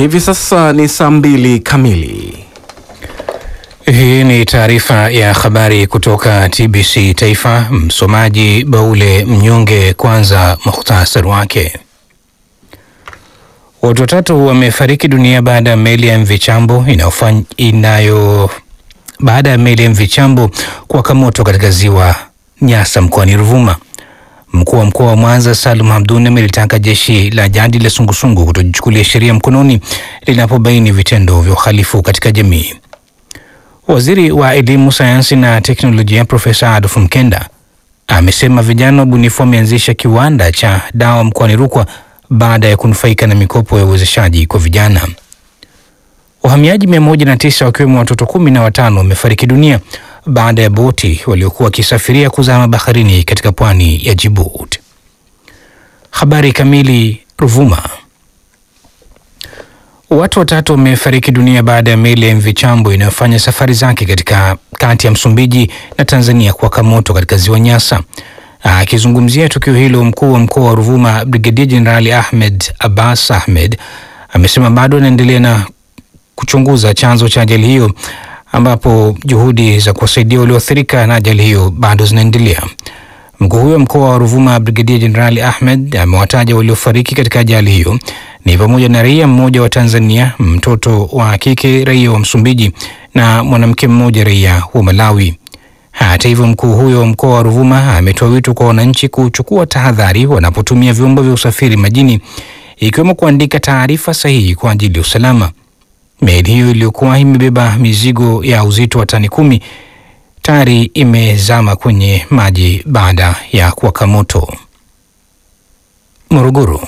Hivi sasa ni saa mbili kamili. Hii ni taarifa ya habari kutoka TBC Taifa. Msomaji Baule Mnyonge. Kwanza muhtasari wake. Watu watatu wamefariki dunia baada ya meli ya MV Chambo inayofanya inayo baada ya meli ya MV Chambo kuwaka moto katika ziwa Nyasa mkoani Ruvuma. Mkuu wa mkoa wa Mwanza Salum Hamduni amelitaka jeshi la jadi la sungusungu kutojichukulia sheria mkononi linapobaini vitendo vya uhalifu katika jamii. Waziri wa Elimu, Sayansi na Teknolojia Profesa Adolf Mkenda amesema vijana wabunifu wameanzisha kiwanda cha dawa mkoani Rukwa baada ya kunufaika na mikopo ya uwezeshaji kwa vijana. Wahamiaji mia moja na tisa wakiwemo watoto kumi na watano wamefariki dunia baada ya boti waliokuwa wakisafiria kuzama baharini katika pwani ya Djibouti. Habari kamili. Ruvuma, watu watatu wamefariki dunia baada ya meli ya MV Chambo inayofanya safari zake katika kati ya Msumbiji na Tanzania kuwaka moto katika ziwa Nyasa. Akizungumzia tukio hilo, mkuu wa mkoa wa Ruvuma Brigedia Jenerali Ahmed Abbas Ahmed amesema bado anaendelea na kuchunguza chanzo cha ajali hiyo ambapo juhudi za kuwasaidia walioathirika na ajali hiyo bado zinaendelea. Mkuu huyo mkoa wa Ruvuma Brigedia Jenerali Ahmed amewataja waliofariki katika ajali hiyo ni pamoja na raia mmoja wa Tanzania, mtoto wa kike raia wa Msumbiji na mwanamke mmoja raia wa Malawi. Hata hivyo, mkuu huyo wa mkoa wa Ruvuma ametoa wito kwa wananchi kuchukua tahadhari wanapotumia vyombo vya usafiri majini, ikiwemo kuandika taarifa sahihi kwa ajili ya usalama. Meli hiyo iliyokuwa imebeba mizigo ya uzito wa tani kumi tayari imezama kwenye maji baada ya kuwaka moto. Morogoro,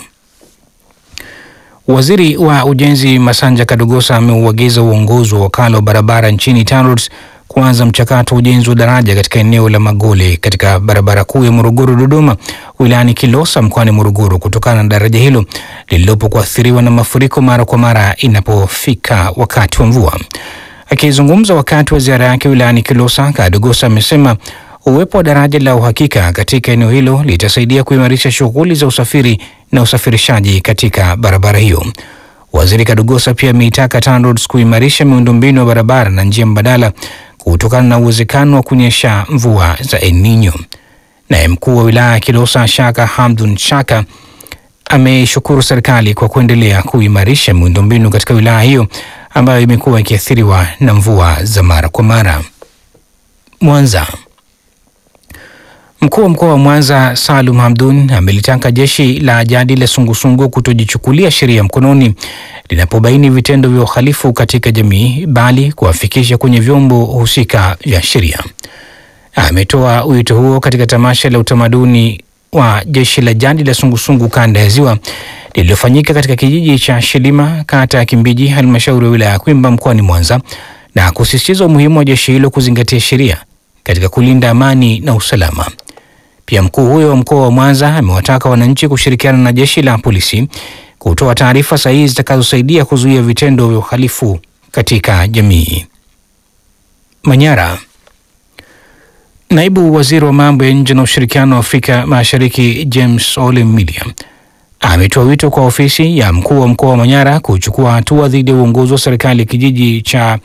waziri wa ujenzi Masanja Kadogosa ameuagiza uongozi wa wakala wa barabara nchini TANROADS kuanza mchakato wa ujenzi wa daraja katika eneo la Magole katika barabara kuu ya Morogoro Dodoma wilayani Kilosa mkoani Morogoro kutokana na daraja hilo lililopo kuathiriwa na mafuriko mara kwa mara inapofika wakati wa mvua. Akizungumza wakati wa ziara yake wilayani Kilosa, Kadogosa amesema uwepo wa daraja la uhakika katika eneo hilo litasaidia kuimarisha shughuli za usafiri na usafirishaji katika barabara hiyo. Waziri Kadogosa pia ameitaka TANROADS kuimarisha miundombinu ya barabara na njia mbadala kutokana na uwezekano wa kunyesha mvua za El Nino. Naye mkuu wa wilaya ya Kilosa Shaka Hamdun Shaka ameshukuru serikali kwa kuendelea kuimarisha miundombinu katika wilaya hiyo ambayo imekuwa ikiathiriwa na mvua za mara kwa mara. Mwanza, mkuu wa mkoa wa Mwanza Salum Hamdun amelitaka jeshi la jadi la sungusungu kutojichukulia sheria mkononi linapobaini vitendo vya uhalifu katika jamii, bali kuwafikisha kwenye vyombo husika vya sheria. Ametoa wito huo katika tamasha la utamaduni wa jeshi la jadi la sungusungu kanda ya Ziwa lililofanyika katika kijiji cha Shilima, kata ya Kimbiji, halmashauri ya wilaya ya Kwimba mkoani Mwanza, na kusisitiza umuhimu wa jeshi hilo kuzingatia sheria katika kulinda amani na usalama. Pia mkuu huyo wa mkoa wa Mwanza amewataka wananchi kushirikiana na jeshi la polisi kutoa taarifa sahihi zitakazosaidia kuzuia vitendo vya uhalifu katika jamii. Manyara, naibu waziri wa mambo ya nje na ushirikiano wa Afrika Mashariki James Ole Milliam ametoa wito kwa ofisi ya mkuu wa mkoa wa Manyara kuchukua hatua dhidi ya uongozi wa serikali kijiji cha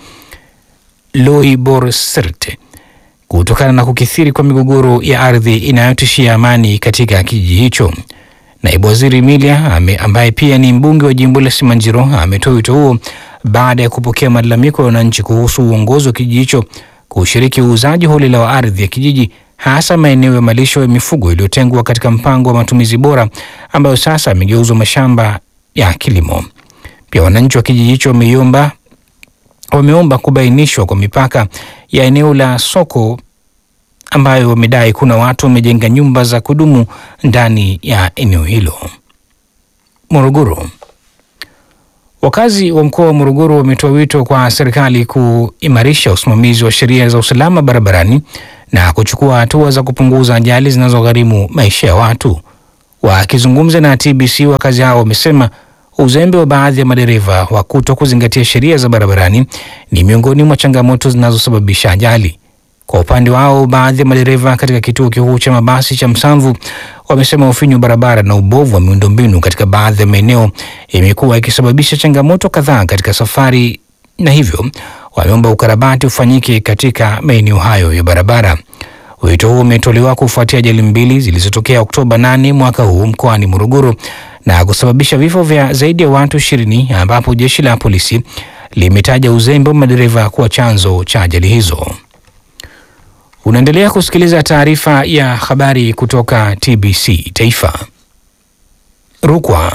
Loiborsert kutokana na kukithiri kwa migogoro ya ardhi inayotishia amani katika kijiji hicho. Naibu waziri Milia ambaye pia ni mbunge wa jimbo la Simanjiro ametoa wito huo baada ya kupokea malalamiko ya wananchi kuhusu uongozi wa kijiji hicho kushiriki uuzaji holela wa ardhi ya kijiji, hasa maeneo ya malisho ya mifugo iliyotengwa katika mpango wa matumizi bora ambayo sasa amegeuzwa mashamba ya kilimo. Pia wananchi wa kijiji hicho wameiomba wameomba kubainishwa kwa mipaka ya eneo la soko ambayo wamedai kuna watu wamejenga nyumba za kudumu ndani ya eneo hilo. Morogoro, wakazi wa mkoa wa Morogoro wametoa wito kwa serikali kuimarisha usimamizi wa sheria za usalama barabarani na kuchukua hatua za kupunguza ajali zinazogharimu maisha ya watu. Wakizungumza na TBC, wakazi hao wamesema uzembe wa baadhi ya madereva wa kuto kuzingatia sheria za barabarani ni miongoni mwa changamoto zinazosababisha ajali. Kwa upande wao, baadhi ya madereva katika kituo kikuu cha mabasi cha Msamvu wamesema ufinyu wa barabara na ubovu wa miundombinu katika baadhi ya maeneo imekuwa ikisababisha changamoto kadhaa katika safari, na hivyo wameomba ukarabati ufanyike katika maeneo hayo ya barabara. Wito huo umetolewa kufuatia ajali mbili zilizotokea Oktoba 8 mwaka huu mkoani Morogoro na kusababisha vifo vya zaidi ya watu ishirini ambapo jeshi la polisi limetaja uzembe wa madereva kuwa chanzo cha ajali hizo. Unaendelea kusikiliza taarifa ya habari kutoka TBC Taifa. Rukwa.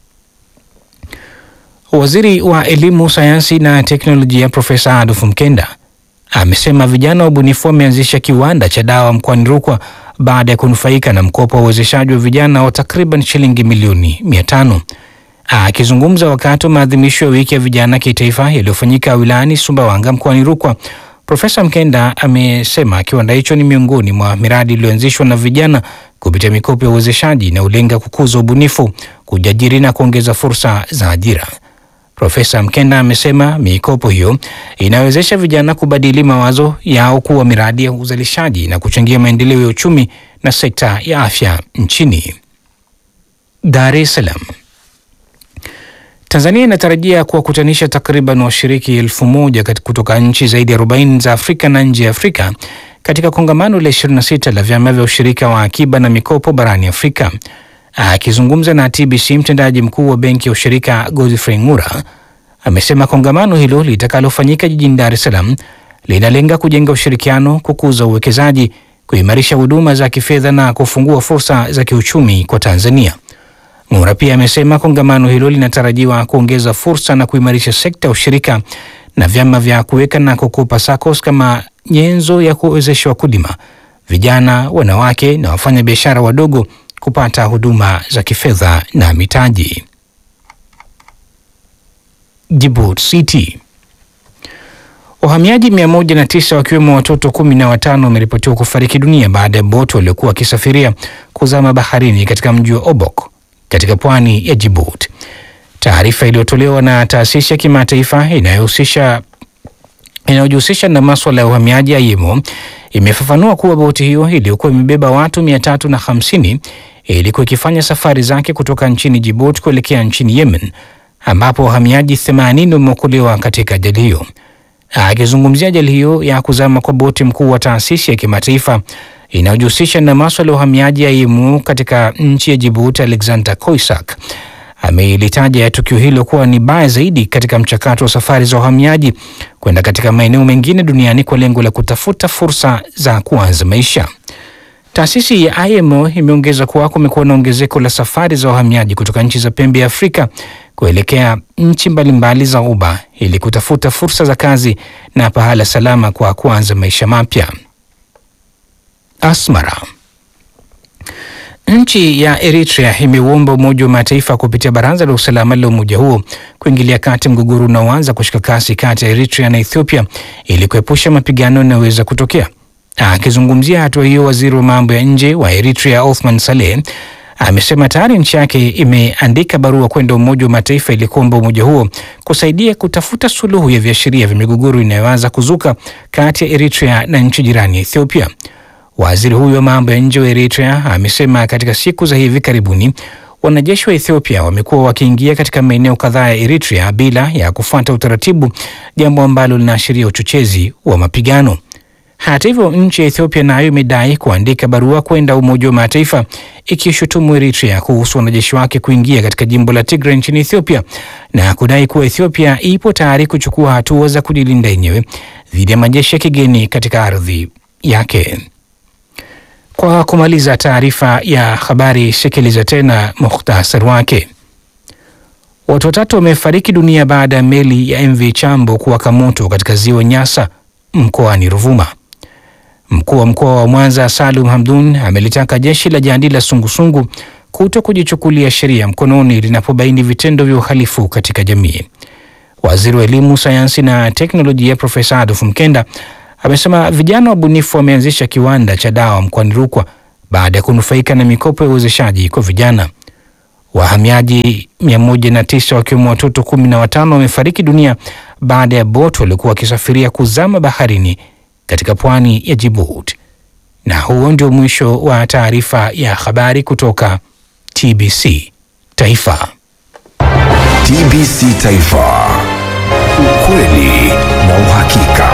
Waziri wa Elimu, Sayansi na Teknolojia Profesa Adolf Mkenda amesema vijana wabunifu wameanzisha kiwanda cha dawa mkoani Rukwa baada ya kunufaika na mkopo wa uwezeshaji wa vijana wa takriban shilingi milioni mia tano. Akizungumza wakati wa maadhimisho ya wiki ya vijana kitaifa yaliyofanyika wilayani Sumbawanga mkoani Rukwa, Profesa Mkenda amesema kiwanda hicho ni miongoni mwa miradi iliyoanzishwa na vijana kupitia mikopo ya uwezeshaji inayolenga kukuza ubunifu, kujiajiri na kuongeza fursa za ajira. Profesa Mkenda amesema mikopo hiyo inawezesha vijana kubadili mawazo yao kuwa miradi ya uzalishaji na kuchangia maendeleo ya uchumi na sekta ya afya nchini. Dar es Salaam. Tanzania inatarajia kuwakutanisha takriban washiriki elfu moja kutoka nchi zaidi ya 40 za Afrika na nje ya Afrika katika kongamano la 26 la vyama vya ushirika wa akiba na mikopo barani Afrika. Akizungumza na TBC, mtendaji mkuu wa benki ya ushirika Godfrey Ngura amesema kongamano hilo litakalofanyika jijini Dar es Salaam linalenga kujenga ushirikiano, kukuza uwekezaji, kuimarisha huduma za kifedha na kufungua fursa za kiuchumi kwa Tanzania. Ngura pia amesema kongamano hilo linatarajiwa kuongeza fursa na kuimarisha sekta ya ushirika na vyama vya kuweka na kukopa SACCOS kama nyenzo ya kuwezesha wakulima, vijana, wanawake na wafanyabiashara wadogo kupata huduma za kifedha na mitaji. Djibouti City. Wahamiaji 109 wakiwemo watoto kumi na watano wameripotiwa kufariki dunia baada ya boti waliokuwa wakisafiria kuzama baharini katika mji wa Obok katika pwani ya Djibouti. Taarifa iliyotolewa na taasisi ya kimataifa inayohusisha inayojihusisha na maswala ya uhamiaji IMO imefafanua kuwa boti hiyo iliyokuwa imebeba watu 350 ilikuwa ikifanya safari zake kutoka nchini Djibouti kuelekea nchini Yemen ambapo wahamiaji 80 wameokolewa katika ajali hiyo. Akizungumzia ajali hiyo ya kuzama kwa boti, mkuu wa taasisi ya kimataifa inayojihusisha na maswala ya uhamiaji IMO katika nchi ya Djibouti, Alexander Koisak amelitaja tukio hilo kuwa ni baya zaidi katika mchakato wa safari za uhamiaji kwenda katika maeneo mengine duniani kwa lengo la kutafuta fursa za kuanza maisha. Taasisi ya IMO imeongeza kuwa kumekuwa na ongezeko la safari za wahamiaji kutoka nchi za pembe ya Afrika kuelekea nchi mbalimbali za Ghuba ili kutafuta fursa za kazi na pahala salama kwa kuanza maisha mapya. Asmara. Nchi ya Eritrea imeuomba Umoja wa Mataifa kupitia Baraza la Usalama la umoja huo kuingilia kati mgogoro unaoanza kushika kasi kati ya Eritrea na Ethiopia ili kuepusha mapigano yanayoweza kutokea. Akizungumzia hatua hiyo, waziri wa mambo ya nje wa Eritrea Othman Saleh amesema tayari nchi yake imeandika barua kwenda Umoja wa Mataifa ili kuomba umoja huo kusaidia kutafuta suluhu ya viashiria vya migogoro inayoanza kuzuka kati ya Eritrea na nchi jirani ya Ethiopia. Waziri huyo wa mambo ya nje wa Eritrea amesema katika siku za hivi karibuni wanajeshi wa Ethiopia wamekuwa wakiingia katika maeneo kadhaa ya Eritrea bila ya kufuata utaratibu, jambo ambalo linaashiria uchochezi wa mapigano. Hata hivyo, nchi ya Ethiopia nayo imedai kuandika barua kwenda Umoja wa Mataifa ikishutumu Eritrea kuhusu wanajeshi wake kuingia katika jimbo la Tigray nchini Ethiopia na kudai kuwa Ethiopia ipo tayari kuchukua hatua za kujilinda yenyewe dhidi ya majeshi ya kigeni katika ardhi yake. Kwa kumaliza taarifa ya habari, sikiliza tena muhtasari wake. Watu watatu wamefariki dunia baada ya meli ya MV Chambo kuwaka moto katika ziwa Nyasa mkoani Ruvuma. Mkuu wa mkoa wa Mwanza Salum Hamdun amelitaka jeshi la jadi la sungusungu kuto kujichukulia sheria mkononi linapobaini vitendo vya uhalifu katika jamii. Waziri wa Elimu, Sayansi na Teknolojia Profesa Adolf Mkenda amesema vijana wabunifu wameanzisha kiwanda cha dawa mkoani Rukwa baada ya kunufaika na mikopo ya uwezeshaji kwa vijana. Wahamiaji 109 wakiwemo watoto 15 wamefariki dunia baada ya boti waliokuwa wakisafiria kuzama baharini katika pwani ya Djibouti. Na huo ndio mwisho wa taarifa ya habari kutoka TBC Taifa. TBC Taifa, ukweli na uhakika.